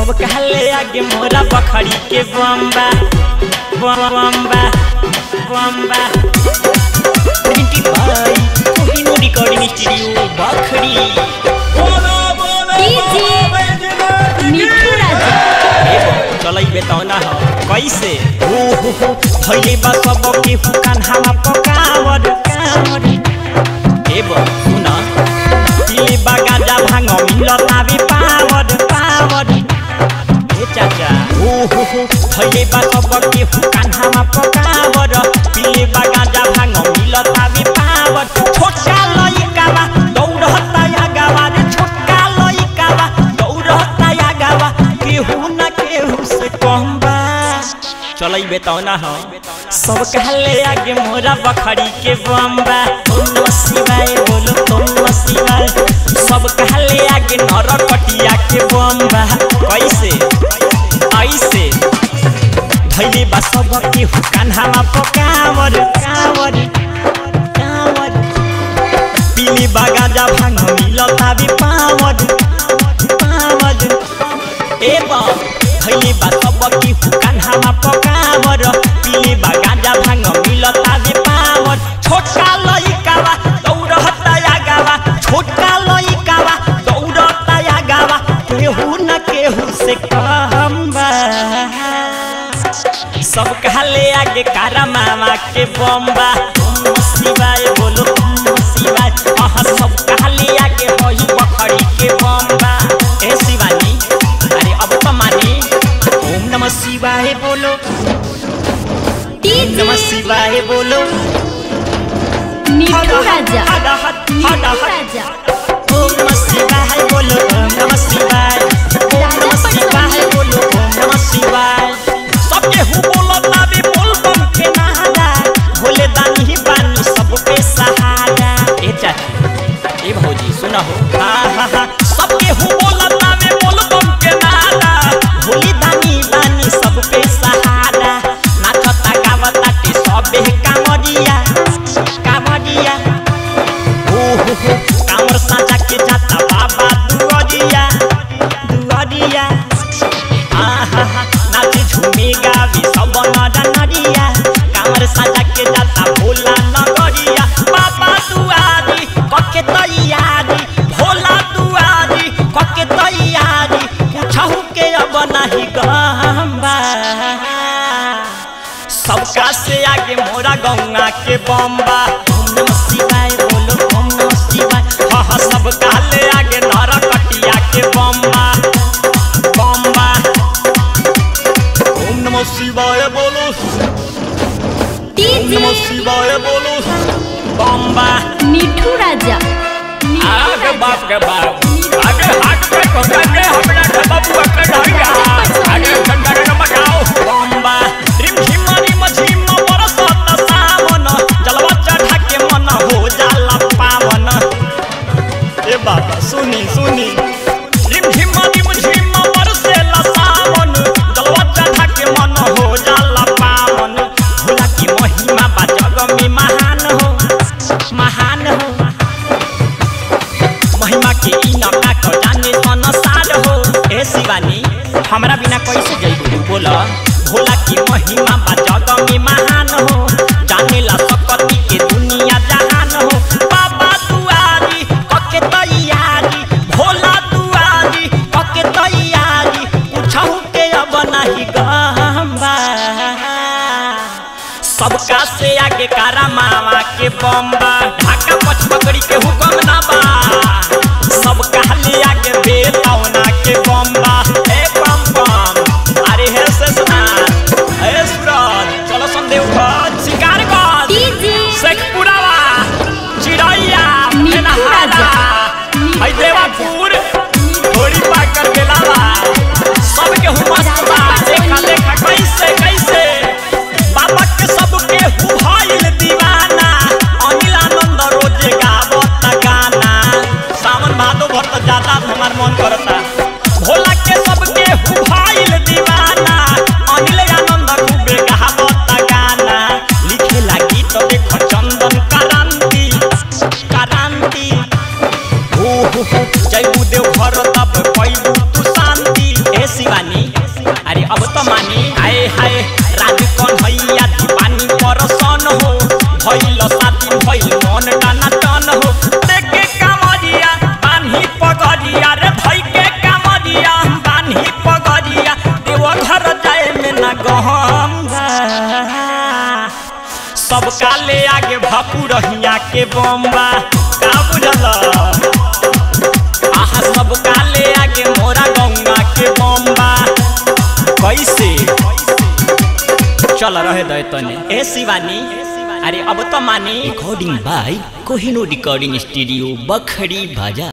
सब कहले आगे मोरा बखड़ी के बम्बा बम्बा बम्बा printed by Kohinoor recording studio Bakhri Mithu Raja चलैबे त ना हो कैसे हो हो हो भइले बा सब के हुकान हावा पकावर कावर ए बो सुन पिले बा गाजा भांग मिलतावे पावर पावर ए चाचा हो हो हो भइले बा सब के हुकान हावा पकावर पिले बा गाजा भांग मिलतावे पावर छोटा लइकावा दौड़ता या गावा रे छोटा लइकावा दौड़ता या गावा केहू ना केहू से कम बा चलैबे त ना हो सब कहले आगे मोरा बखड़ी के बम्बा ओम नमः शिवाय बोलो ओम नमः शिवाय सब कहले आगे नर कटिया के बम्बा कैसे ऐसे धैले बा सब के हुकान हावा पकावर कावर कावर पीली बागाजा भांग मिलता भी पावर पावर ए बा धैले बा सब के हुकान हावा पकावर पीली बागाजा भांग मिलता भी पावर छोटा लइकावा दौड़ता या गावा छोटा लइकावा दौड़ता या गावा केहू न केहू से कम बा सब कहले आगे कारा मामा के बम्बा ओम नमः शिवाय बोलो ओम नमः शिवाय आहा सब कहले आगे होई बखड़ी के बम्बा ए शिवानी अरे अब तो मानी ओम नमः शिवाय बोलो ओम डीजे नमः शिवाय बोलो मिठू राजा हदा हद मिठू हदा हद राजा ओम नमः शिवाय बोलो ओम नमः शिवाय ओम नमः शिवाय बोलो ओम नमः शिवाय सबके हु बोलो ताबे बोल बम के नहारा भोले दानी ही बानी सब पे सहारा ए चाचा ए भौजी सुना हो हा हा हा सबके हु बोलो ताबे बोल बम के नहारा भोले दानी बानी सब पे सहारा नाचता गावता टे सबे कामरिया कामरिया हो हो हो कामर साजा के जाता बाबा दुआरिया दुआरिया आहा हा नाचे झूमे गावे सब नर नरिया कामर साजा के जाता भोला नगरिया बाबा दुआरी कके तैयारी भोला दुआरी कके तैयारी पूछहु के अब नहीं गम्बा सबका से आगे मोरा गौंगा के बम्बा ओम नमः शिवाय बोलो ओम नमः शिवाय हा हा सब काले आगे नर कटिया के बम्बा बम्बा ओम नमः शिवाय बोलो ओम डीजे नमः शिवाय बोलो बम्बा मिठू राजा मिठू आगे राजा बाप के बाप आगे हाथ पे पकड़ के हमरा के बबुआ के ढैया आगे ठंडा न मचाओ बम्बा रिम झिम रिम झिम बरसत सावन जलवा चढ़ा के मन हो जाला पावन ए बाबा सुनी सुनी रिम झिम रिम झिम बरसेला सावन जलवा चढ़ा के मन हो जाला पावन भोला की महिमा बा जग में महान हो महान हो महिमा के ई नका को जाने संसार हो ए शिवानी हमरा बिना कैसे जइबू तू बोला भोला की महिमा बा जग में महान हो जाने ला सकती के दुनिया जहान हो बाबा दुआरी कके तैयारी भोला दुआरी कके तैयारी पूछहु के अब नहीं गम्बा सबका से आगे कारा मामा के बम्बा ढाका पछ पकड़ी के हुकम ना बा सब कहले आगे बेतौना के बम्बा ए बम बम अरे हे से सुना ए सुरत चलो संदेव घर शिकार कर डीजे शेखपुरावा चिड़ैया मिठू नहारा राजा। है देवापुर थोड़ी पाकर बेलावा सबके हुमस बा देखा देखा कैसे कैसे बाबा के सबके हु भइल दीवाना अनिल आनंद रोज गावत गाना सावन भादो भर त ज्यादा हमार मन करत सब काले आगे भकू रहिया के बम्बा का बुझल आहा सब काले आगे मोरा गंगा के बम्बा कैसे चल रहे दे तने ए शिवानी अरे अब तो मानी recording by Kohinoor recording studio Bakhri बाजा